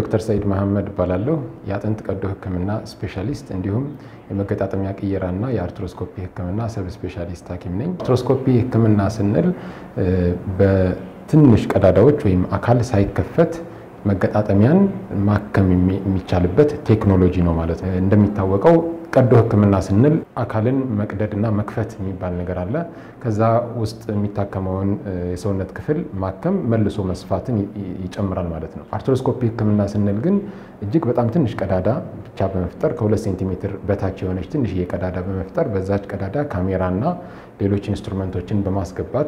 ዶክተር ሰኢድ መሐመድ እባላለሁ። የአጥንት ቀዶ ሕክምና ስፔሻሊስት እንዲሁም የመገጣጠሚያ ቅየራና የአርትሮስኮፒ ሕክምና ሰብ ስፔሻሊስት ሐኪም ነኝ። አርትሮስኮፒ ሕክምና ስንል በትንሽ ቀዳዳዎች ወይም አካል ሳይከፈት መገጣጠሚያን ማከም የሚቻልበት ቴክኖሎጂ ነው ማለት ነው። እንደሚታወቀው ቀዶ ሕክምና ስንል አካልን መቅደድና መክፈት የሚባል ነገር አለ። ከዛ ውስጥ የሚታከመውን የሰውነት ክፍል ማከም መልሶ መስፋትን ይጨምራል ማለት ነው። አርትሮስኮፒ ሕክምና ስንል ግን እጅግ በጣም ትንሽ ቀዳዳ ብቻ በመፍጠር ከሁለት ሴንቲሜትር በታች የሆነች ትንሽዬ ቀዳዳ በመፍጠር በዛች ቀዳዳ ካሜራና ሌሎች ኢንስትሩመንቶችን በማስገባት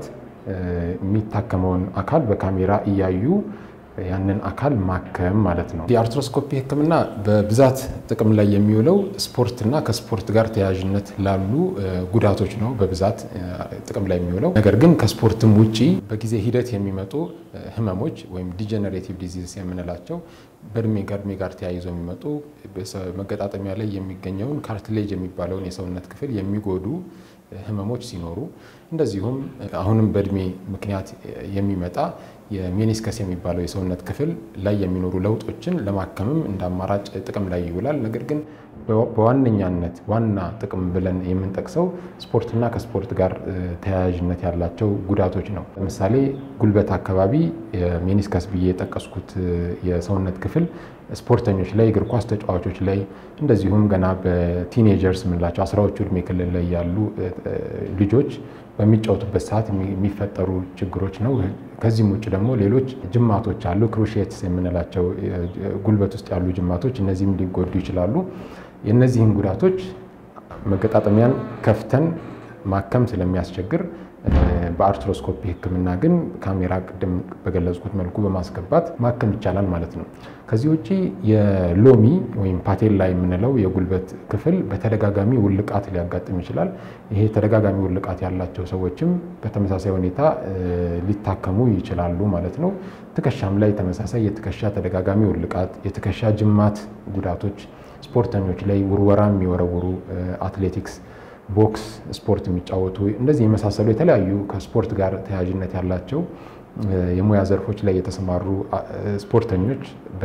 የሚታከመውን አካል በካሜራ እያዩ ያንን አካል ማከም ማለት ነው። የአርትሮስኮፒ ህክምና በብዛት ጥቅም ላይ የሚውለው ስፖርትና ከስፖርት ጋር ተያያዥነት ላሉ ጉዳቶች ነው በብዛት ጥቅም ላይ የሚውለው። ነገር ግን ከስፖርትም ውጪ በጊዜ ሂደት የሚመጡ ህመሞች ወይም ዲጀነሬቲቭ ዲዚዝ የምንላቸው በእድሜ ከእድሜ ጋር ተያይዘው የሚመጡ መገጣጠሚያ ላይ የሚገኘውን ካርትሌጅ የሚባለውን የሰውነት ክፍል የሚጎዱ ህመሞች ሲኖሩ እንደዚሁም አሁንም በእድሜ ምክንያት የሚመጣ የሜኒስከስ የሚባለው የሰውነት ክፍል ላይ የሚኖሩ ለውጦችን ለማከምም እንደ አማራጭ ጥቅም ላይ ይውላል። ነገር ግን በዋነኛነት ዋና ጥቅም ብለን የምንጠቅሰው ስፖርትና ከስፖርት ጋር ተያያዥነት ያላቸው ጉዳቶች ነው። ለምሳሌ ጉልበት አካባቢ የሜኒስከስ ብዬ የጠቀስኩት የሰውነት ክፍል ስፖርተኞች ላይ፣ እግር ኳስ ተጫዋቾች ላይ እንደዚሁም ገና በቲኔጀርስ የምንላቸው አስራዎቹ እድሜ ክልል ላይ ያሉ ልጆች በሚጫወቱበት ሰዓት የሚፈጠሩ ችግሮች ነው። ከዚህም ውጭ ደግሞ ሌሎች ጅማቶች አሉ፣ ክሩሼትስ የምንላቸው ጉልበት ውስጥ ያሉ ጅማቶች፣ እነዚህም ሊጎዱ ይችላሉ። የእነዚህን ጉዳቶች መገጣጠሚያን ከፍተን ማከም ስለሚያስቸግር በአርትሮስኮፒ ሕክምና ግን ካሜራ ቅድም በገለጽኩት መልኩ በማስገባት ማከም ይቻላል ማለት ነው። ከዚህ ውጭ የሎሚ ወይም ፓቴላ የምንለው የጉልበት ክፍል በተደጋጋሚ ውልቃት ሊያጋጥም ይችላል። ይሄ ተደጋጋሚ ውልቃት ያላቸው ሰዎችም በተመሳሳይ ሁኔታ ሊታከሙ ይችላሉ ማለት ነው። ትከሻም ላይ ተመሳሳይ የትከሻ ተደጋጋሚ ውልቃት፣ የትከሻ ጅማት ጉዳቶች ስፖርተኞች ላይ ውርወራ የሚወረውሩ አትሌቲክስ ቦክስ ስፖርት የሚጫወቱ እንደዚህ የመሳሰሉ የተለያዩ ከስፖርት ጋር ተያያዥነት ያላቸው የሙያ ዘርፎች ላይ የተሰማሩ ስፖርተኞች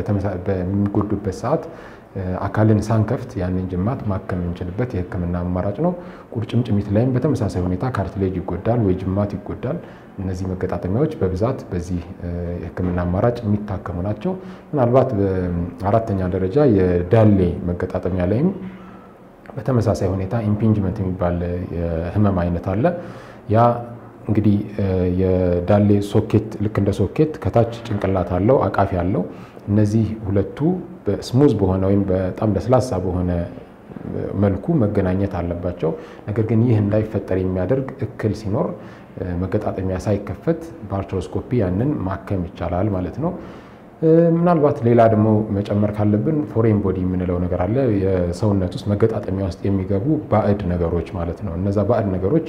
በሚጎዱበት ሰዓት አካልን ሳንከፍት ያንን ጅማት ማከም የምንችልበት የህክምና አማራጭ ነው። ቁርጭምጭሚት ላይም በተመሳሳይ ሁኔታ ካርትሌጅ ይጎዳል ወይ ጅማት ይጎዳል። እነዚህ መገጣጠሚያዎች በብዛት በዚህ የህክምና አማራጭ የሚታከሙ ናቸው። ምናልባት በአራተኛ ደረጃ የዳሌ መገጣጠሚያ ላይም በተመሳሳይ ሁኔታ ኢምፒንጅመንት የሚባል የህመም አይነት አለ። ያ እንግዲህ የዳሌ ሶኬት ልክ እንደ ሶኬት ከታች ጭንቅላት አለው፣ አቃፊ አለው። እነዚህ ሁለቱ ስሙዝ በሆነ ወይም በጣም ለስላሳ በሆነ መልኩ መገናኘት አለባቸው። ነገር ግን ይህ እንዳይፈጠር የሚያደርግ እክል ሲኖር መገጣጠሚያ ሳይከፈት በአርትሮስኮፒ ያንን ማከም ይቻላል ማለት ነው። ምናልባት ሌላ ደግሞ መጨመር ካለብን ፎሬን ቦዲ የምንለው ነገር አለ። የሰውነት ውስጥ መገጣጠሚያ ውስጥ የሚገቡ ባዕድ ነገሮች ማለት ነው። እነዛ ባዕድ ነገሮች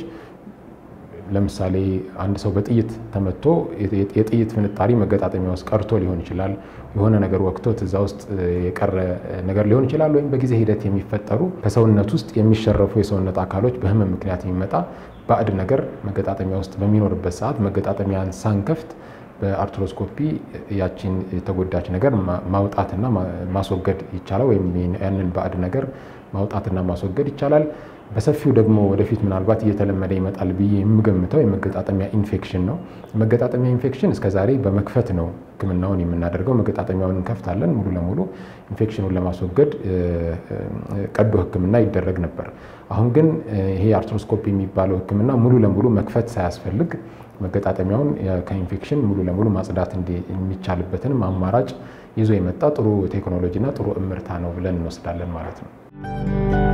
ለምሳሌ አንድ ሰው በጥይት ተመቶ የጥይት ፍንጣሪ መገጣጠሚያ ውስጥ ቀርቶ ሊሆን ይችላል። የሆነ ነገር ወቅቶት እዛ ውስጥ የቀረ ነገር ሊሆን ይችላል። ወይም በጊዜ ሂደት የሚፈጠሩ ከሰውነት ውስጥ የሚሸረፉ የሰውነት አካሎች በህመም ምክንያት የሚመጣ ባዕድ ነገር መገጣጠሚያ ውስጥ በሚኖርበት ሰዓት መገጣጠሚያን ሳንከፍት በአርትሮስኮፒ ያቺን የተጎዳች ነገር ማውጣትና ማስወገድ ይቻላል። ወይም ያንን ባዕድ ነገር ማውጣትና ማስወገድ ይቻላል። በሰፊው ደግሞ ወደፊት ምናልባት እየተለመደ ይመጣል ብዬ የምገምተው የመገጣጠሚያ ኢንፌክሽን ነው። የመገጣጠሚያ ኢንፌክሽን እስከዛሬ በመክፈት ነው ሕክምናውን የምናደርገው። መገጣጠሚያውን እንከፍታለን ሙሉ ለሙሉ ኢንፌክሽኑን ለማስወገድ ቀዶ ሕክምና ይደረግ ነበር። አሁን ግን ይሄ አርትሮስኮፒ የሚባለው ሕክምና ሙሉ ለሙሉ መክፈት ሳያስፈልግ መገጣጠሚያውን ከኢንፌክሽን ሙሉ ለሙሉ ማጽዳት የሚቻልበትንም አማራጭ ይዞ የመጣ ጥሩ ቴክኖሎጂና ጥሩ እምርታ ነው ብለን እንወስዳለን ማለት ነው።